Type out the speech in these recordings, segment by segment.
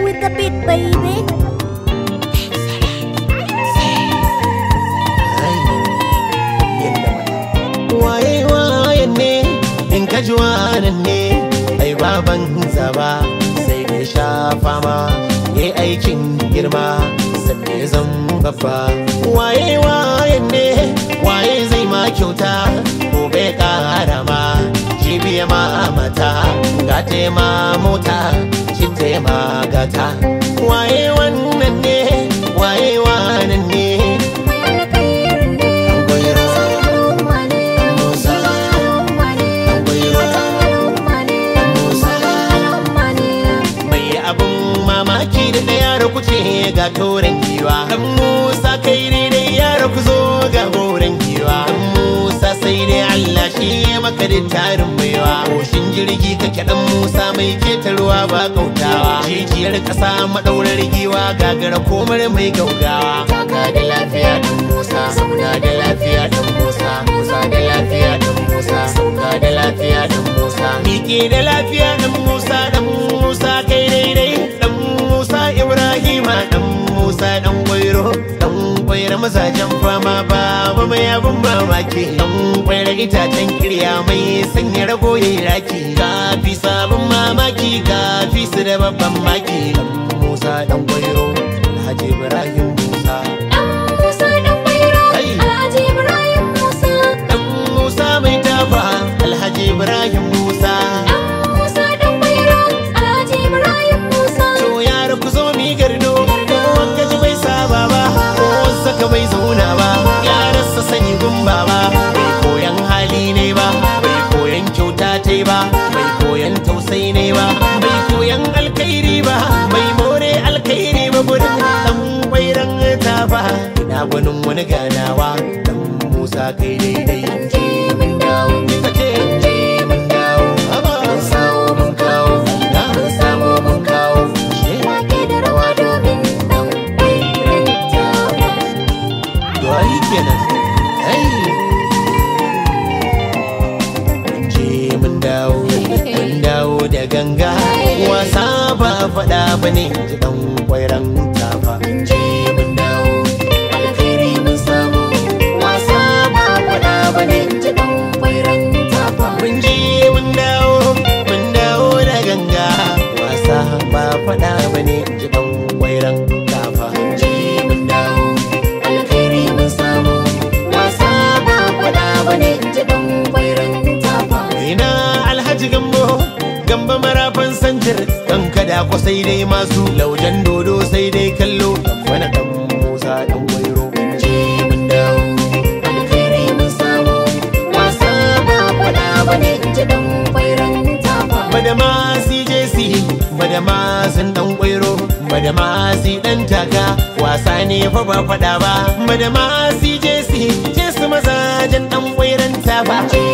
with the beat, baby. waye wayan ne in ka ji wanan ne ai baban zaba sai da sha fama ya aikin girma sannan ya zan babba waye wayan ne waye zai ma kyauta gobe kara ma jibiya ma mata gata ma mota cinta ma gata waye wannan ne waye wanan ne mai abin mamaki da ɗaya da kuce ga toren giwa dan musa kai ne dai yara ku zo ga goren giwa dan musa sai dai allah shi ya maka da tarin baiwa koshin jirgi kake dan musa mai ketarwa ba kautawa jijiyar ƙasa maɗaurar giwa gagara komar mai gaugawa taka da lafiya dan musa sauna da lafiya dan musa musa da lafiya dan musa sauka da lafiya dan musa miƙe da lafiya dan musa dan musa kai daidai dan musa ibrahima dan musa dan gwairo dan gwairo mazajen fama baba mai abin mamaki dan gwairo itacen kirya mai sanya rago yayi raki kafi sabon mamaki kafi su da babban maki dan musa dan gwairo alhaji ibrahim musa Hai. dan musa mai tafa alhaji ibrahim musa to yara ku zo mi gardo wanka ji bai saba ba ko saka bai zauna ba yararsa sani gumba ba bai koyan hali ne ba bai koyan kyauta ta ba bai koyan tausayi ne ba bai koyan alkhairi ba bai more alkhairi ba gudun dan kwairan ta ba ina gwanin wani ganawa dan musa kai daidai Kika ce, mun dawo, haba. Mun sawo mun kawo, na mun samu mun kawo. She, To ai kenan. Ai. Mun je mun dawo, mun dawo da ganga. Wasa ba faɗa ba ne, ji ɗan kwairan tafa. Mun je mun dawo, alkhairi mun samu. Wasa ba faɗa ba ne, ji ɗan kwairan tafa. Mun je mun dawo, mun dawo da ganga. Wasa ba faɗa ba ne, ji ɗan kwairan tafa. Mun je mun dawo, alkhairi mun samu. Wasa ba faɗa ba ne, ji ɗan kwairan tafa. Ina alhaji gambo, gamba marafan santir, ɗan kada ko sai dai masu laujan dodo sai dai kallo. Wani ɗan Musa ɗan wairo. Mun je mun dawo, alkhairi mun samu. Wasa ba faɗa ba ne, ji ɗan kwairan tafa. Madama CJC, madama sun ɗan kwairo, madama si ɗan taka, wasa ne fa ba faɗa ba. Madama CJC, ce su mazajen ɗan kwairan tafa.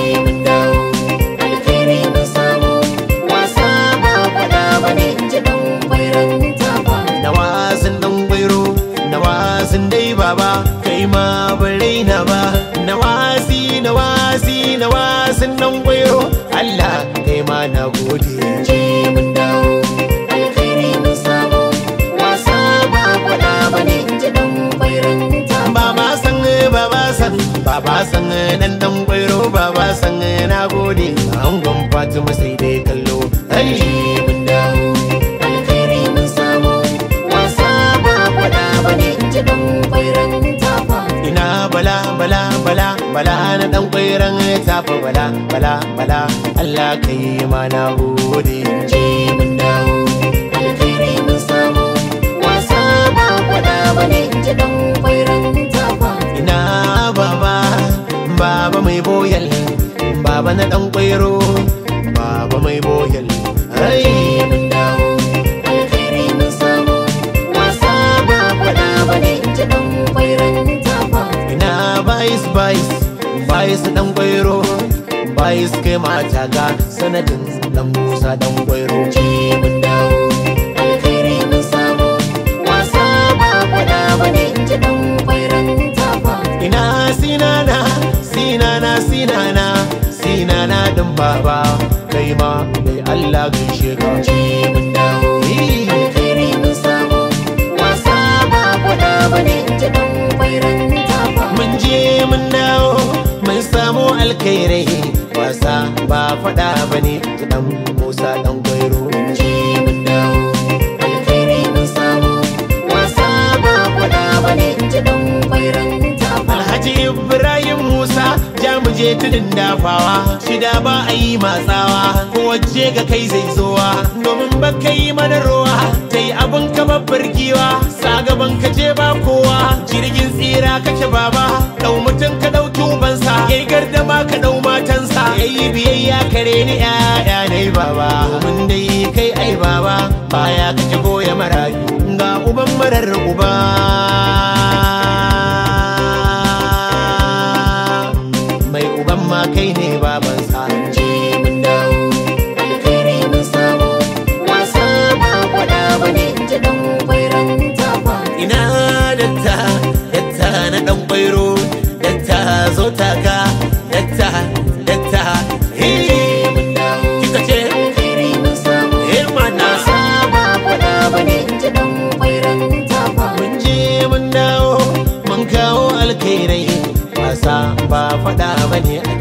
na wasan dan gwairo na wasan dai baba kai ma bare na ba na wasi na wasi na wasan dan gwairo Allah kai ma na gode je mun dawo alkhairi mun samu wasa ba kwada bane ji dan gwairon ta ba ma san ba ba san ba ba san dan dan gwairo ba ba san na gode angon Fatima sai dai kallo ai mun dawo alkhairi mun samu wasa ba kwada bane ji dan gwairon tafa ina bala bala bala bala na dan kwairan tafa bala bala bala Allah kai ma na gode je mun dawo alkhairi mun samu wasa ba kwada bane ji dan kwairan tafa ina baba baba mai boyal baba na dan kwairo baba mai boyal ai mun dawo alkhairi mun samu wasa ba kwada bane ji dan kwairan tafa ina bais bais bais dan kwairo bais kai mata ga sanadin dan musa dan kwairo ji mun dawo alkhairi mun samu wasa ba kwada bane ji dan kwairan tafa ina sinana sinana sinana sinana din baba kai ma mai Allah gaishe ka ji mun dawo alkhairi mun ji dan kwairan tafa mun je mun dawo mun samu alkhairai wasa ba faɗa ba ne dan musa dan gwairo je mun dawo alkhairi mun samu wasa ba faɗa bane ji dan kwairan tafa alhaji ibrahim musa ja mu je tudun dafawa shida ba a yi matsawa ko waje ga kai zai zowa domin ba ka yi mana ruwa ta yi abin ka babbar giwa sa gaban ka je ba kowa jirgin tsira kake baba dau mutum ka dau tubansa yayi gardama ka dau matansa yayi biyayya kare ni yaya ne baba mun dai kai ai baba baya kake goya marayu ga uban marar uba mai uban ma kai ne babansa je mun dawo alkhairi mun samu wasa ba faɗa bane ji dan kwairan tafa ina datta datta na dan kwairo datta zo taka datta datta je hey mun dawo kika ce alkhairi mun samu eh mana wasa ba faɗa bane ji dan kwairan tafa mun je mun dawo mun kawo alkhairai wasa ba faɗa bane a